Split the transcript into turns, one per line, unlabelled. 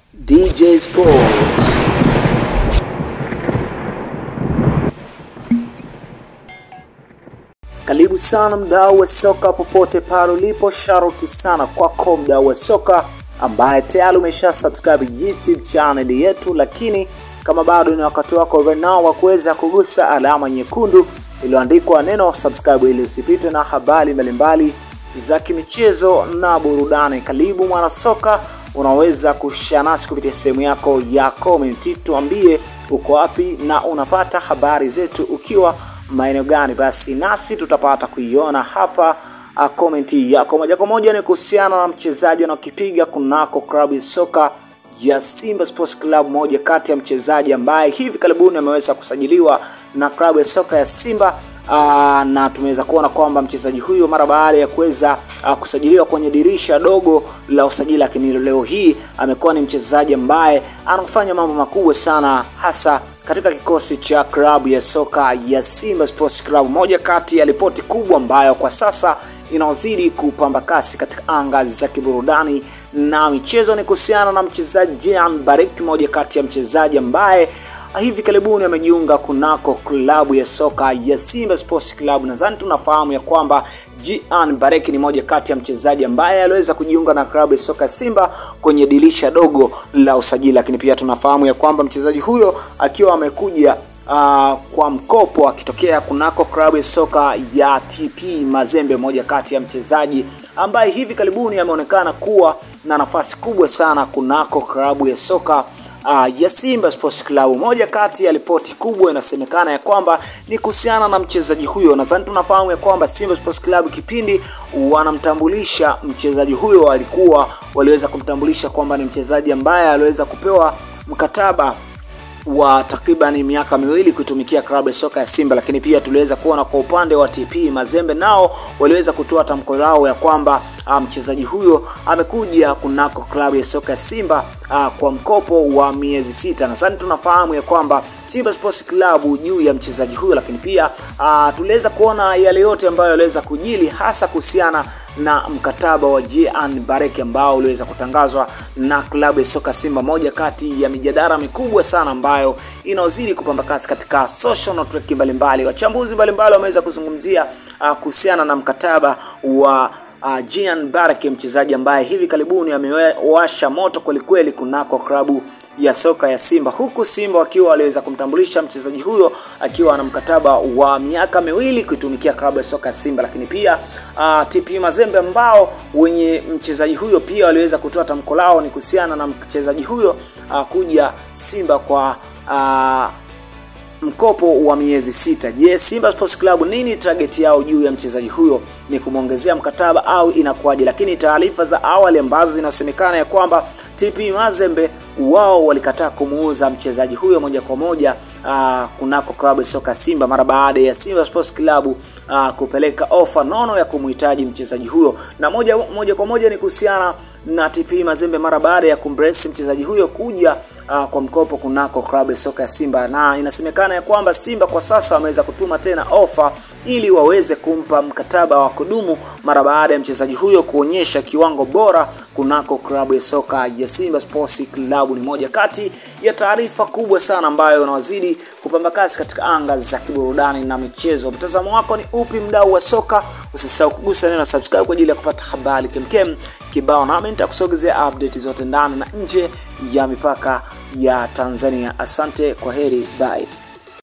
DJ Sports. Karibu sana mdau wa soka popote pale ulipo, sharoti sana kwako mdau wa soka ambaye tayari umesha subscribe YouTube channel yetu, lakini kama bado ni wakati wako right now wa kuweza kugusa alama nyekundu iliyoandikwa neno subscribe ili usipitwe na habari mbalimbali za kimichezo na burudani. Karibu mwana soka, unaweza kushare nasi kupitia sehemu yako ya comment, tuambie uko wapi na unapata habari zetu ukiwa maeneo gani, basi nasi tutapata kuiona hapa. Uh, komenti yako moja kwa moja ni kuhusiana na mchezaji anaokipiga kunako klabu ya soka ya Simba Sports Club, moja kati ya mchezaji ambaye hivi karibuni ameweza kusajiliwa na klabu ya soka ya Simba. Aa, na tumeweza kuona kwamba mchezaji huyo mara baada ya kuweza uh, kusajiliwa kwenye dirisha dogo la usajili, lakini leo hii amekuwa ni mchezaji ambaye anafanya mambo makubwa sana hasa katika kikosi cha klabu ya soka ya Simba Sports Club, moja kati ya ripoti kubwa ambayo kwa sasa inaozidi kupamba kasi katika anga za kiburudani na michezo ni kuhusiana na mchezaji Jean Barrick, moja kati ya mchezaji ambaye hivi karibuni amejiunga kunako klabu ya soka ya Simba Sports Club. Nadhani tunafahamu ya kwamba Jean Barrick ni moja kati ya mchezaji ambaye aliweza kujiunga na klabu ya soka ya Simba kwenye dirisha dogo la usajili, lakini pia tunafahamu ya kwamba mchezaji huyo akiwa amekuja Uh, kwa mkopo akitokea kunako klabu ya soka ya TP Mazembe, moja kati ya mchezaji ambaye hivi karibuni ameonekana kuwa na nafasi kubwa sana kunako klabu ya soka uh, ya Simba Sports Club. Moja kati ya ripoti kubwa inasemekana ya kwamba ni kuhusiana na mchezaji huyo. Nadhani tunafahamu ya kwamba Simba Sports Club kipindi wanamtambulisha mchezaji huyo, walikuwa waliweza kumtambulisha kwamba ni mchezaji ambaye aliweza kupewa mkataba wa takriban miaka miwili kuitumikia klabu ya soka ya Simba, lakini pia tuliweza kuona kwa upande wa TP Mazembe nao waliweza kutoa tamko lao ya kwamba mchezaji um, huyo amekuja kunako klabu ya soka ya Simba uh, kwa mkopo wa miezi sita. Nadhani tunafahamu ya kwamba Simba Sports Club juu ya mchezaji huyo, lakini pia uh, tuliweza kuona yale yote ambayo yaliweza kujili hasa kuhusiana na mkataba wa Jean Barrick ambao uliweza kutangazwa na klabu ya soka Simba, moja kati ya mijadala mikubwa sana ambayo inaozidi kupamba kasi katika social network mbalimbali. Wachambuzi mbalimbali wameweza kuzungumzia uh, kuhusiana na mkataba wa uh, Jean Barrick, mchezaji ambaye hivi karibuni amewasha moto kwelikweli kunako klabu ya soka ya Simba, huku Simba wakiwa waliweza kumtambulisha mchezaji huyo akiwa na mkataba wa miaka miwili kuitumikia klabu ya soka ya Simba, lakini pia uh, TP Mazembe ambao wenye mchezaji huyo pia waliweza kutoa tamko lao ni kuhusiana na mchezaji huyo uh, kuja Simba kwa uh, mkopo wa miezi sita. Je, yes, Simba Sports Club nini target yao juu ya mchezaji huyo? Ni kumwongezea mkataba au inakuwaje? Lakini taarifa za awali ambazo zinasemekana ya kwamba TP Mazembe wao walikataa kumuuza mchezaji huyo moja kwa moja uh, kunako klabu ya soka Simba mara baada ya Simba Sports Club uh, kupeleka ofa nono ya kumhitaji mchezaji huyo, na moja, moja kwa moja ni kuhusiana na TP Mazembe mara baada ya kumbrace mchezaji huyo kuja uh, kwa mkopo kunako klabu ya soka ya Simba, na inasemekana ya kwamba Simba kwa sasa wameweza kutuma tena ofa ili waweze kumpa mkataba wa kudumu mara baada ya mchezaji huyo kuonyesha kiwango bora kunako klabu ya soka ya Simba Sports Club. Ni moja kati ya taarifa kubwa sana ambayo unawazidi kupamba kasi katika anga za kiburudani na michezo. Mtazamo wako ni upi, mdau wa soka? Usisahau kugusa neno subscribe kwa ajili ya kupata habari kemkem kibao, nami nitakusogezea update zote ndani na nje ya mipaka ya Tanzania. Asante, kwa heri, bye.